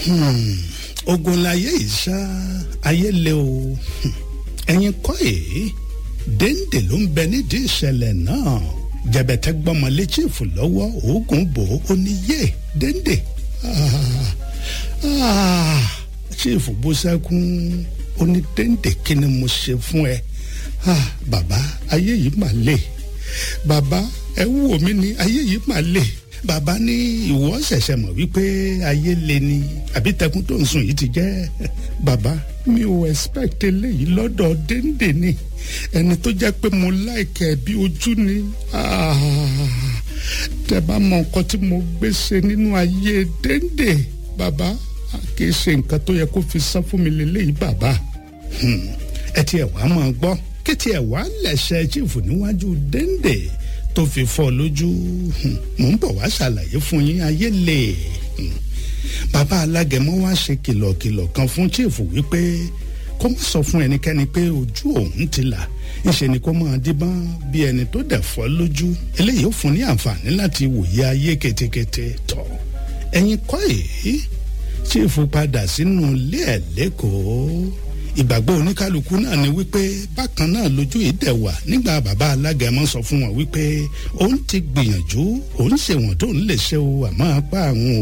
ogun láyé ìṣá ayé le o ẹ̀yin kọ́ èé déńdé ló ń bẹ nídìí ìṣẹ̀lẹ̀ náà jẹ̀bẹ̀tẹ̀ gbọ́mọlé chiefu lọ́wọ́ oògùn bò ó ní yé déńdé chiefu bú sẹ́kún ó ní déńdé kí ni mo ṣe fún ẹ bàbá ayé yìí mà le bàbá ẹ wò mí ní ayé yìí mà le bàbá ní ìwọ ṣẹ̀ṣẹ̀ mọ̀ wípé ayé le ni àbí tẹkùn tó ń sùn yìí ti jẹ́ bàbá mi ò expect eléyìí lọ́dọ̀ déńdé ni ẹni tó jẹ́ pé mo láìkẹ́ bí ojú ni tẹ bá mọ nǹkan tí mo gbé ṣe nínú ayé déńdé bàbá kì í ṣe nǹkan tó yẹ kó fi san fún mi lélẹ́yìí bàbá ẹ tiẹ̀ wá máa gbọ́ kí tiẹ̀ wá lẹ̀ṣẹ̀ chief níwájú déńdé tó fi fọ́ lójú mò ń bọ̀ wá ṣàlàyé fún yín ayé lè bàbá alágẹmọ wá ṣe kìlọ̀kìlọ̀ kan fún chief wípé kó má sọ fún ẹnikẹ́ni pé ojú òun ti là ńṣe ni kó máa díbọ́n bí ẹni tó dẹ̀ fọ́ lójú eléyìí ó fún ní àǹfààní láti wòye ayé ketekete tọ̀ ẹ̀yin kọ́ èyí chief padà sínú ilé ẹ̀ lẹ́kọ̀ọ́ ìgbàgbọ́ oníkálukú náà ni wípé bákan náà lójú ìdẹ̀wà nígbà bàbá alágẹmọ sọ fún wọn wípé òun ti gbìyànjú òun ṣèwọ̀n tó ń lè ṣe o àmọ́ apá àwọn